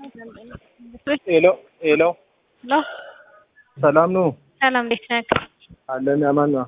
ሄሎ ሄሎ ሄሎ ሰላም ነው ሰላም፣ እንዴት ነህ? አለን አማን ነው።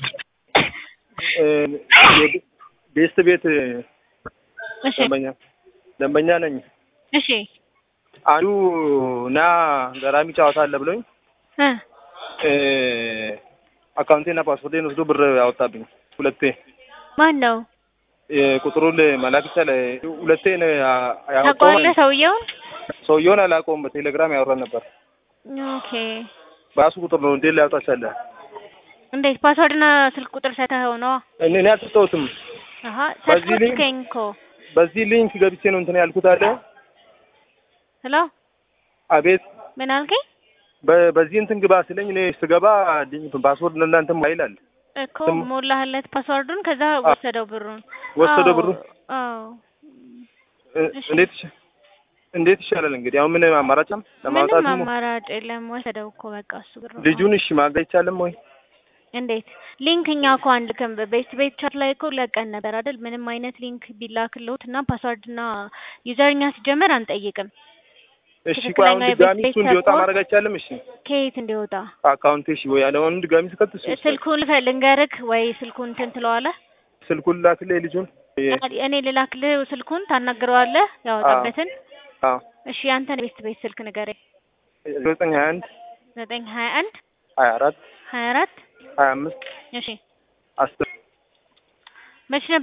ቤስት ቤት እሺ ደንበኛ ደንበኛ ነኝ። እሺ አንዱ ና ገራሚ ጨዋታ አለ ብሎኝ እ አካውንቴና ፓስፖርቴን ወስዶ ብር ያወጣብኝ ሁለቴ። ማን ነው ቁጥሩን መላክ ይቻላል? ሁለቴ ነው ያ- ያወጣው ታውቀዋለህ? ማለት ነው። ሰውየውን? ሰውየውን አላውቀውም። በቴሌግራም ያወራን ነበር። ኦኬ በራሱ ቁጥር ነው እንዴት ሊያወጣ ቻለ? እንዴት ፓስወርድና ስልክ ቁጥር ሰተኸው ነው? እኔ እኔ አልሰጠሁትም። አሀ በዚህ ሊንክ- ሰጥከኝ እኮ። በዚህ ሊንክ ገብቼ ነው እንትን ያልኩት አለ። ሄሎ አቤት ምን አልከኝ? በ- በዚህ እንትን ግባ ስለኝ እኔ ስገባ ሊንክ ፓስወርድ እናንተ ይላል እኮ ስም- ሞላህለት ፓስወርዱን፣ ከዛ አ- ወሰደው ብሩን። ወሰደው አዎ፣ ብሩ አዎ እ- እሺ። እንዴት ይሻ- እንዴት ይሻላል እንግዲህ አሁን ምን አማራጭም ለማውጣት ምንም ነው አማራጭ የለም። ወሰደው እኮ በቃ እሱ ብሩ። ልጁን እሺ ማገዝ አይቻልም ወይ እንዴት ሊንክ እኛ እኮ አንልክም። ቤት ቤት ቻት ላይ እኮ ለቀን ነበር አይደል? ምንም አይነት ሊንክ ቢላክልዎት እና ፓስዋርድ እና ዩዘር እኛ ሲጀመር አንጠይቅም። እሺ ቆይ አሁን ትክክለኛ ድጋሚ የቤት እሱ እንዲወጣ ሰፖርት- ማድረግ አይቻልም እሺ ከየት እንዲወጣ አካውንቴ እሺ ወይ ያለውን ድጋሚ ስከት እሱ ስልኩን ልፈ- ልንገርክ ወይ ስልኩን እንትን ትለዋለህ? ስልኩን ላክልህ ልጁን እኔ ልላክልህ ስልኩን ታናግረዋለህ ያወጣበትን። አዎ እሺ ያንተን ቤት ቤት ስልክ ንገረኝ። ዘጠኝ ሀያ አንድ ዘጠኝ ሀያ አንድ ሀያ አራት ሀያ አራት ሀያ አምስት እሺ አስር መች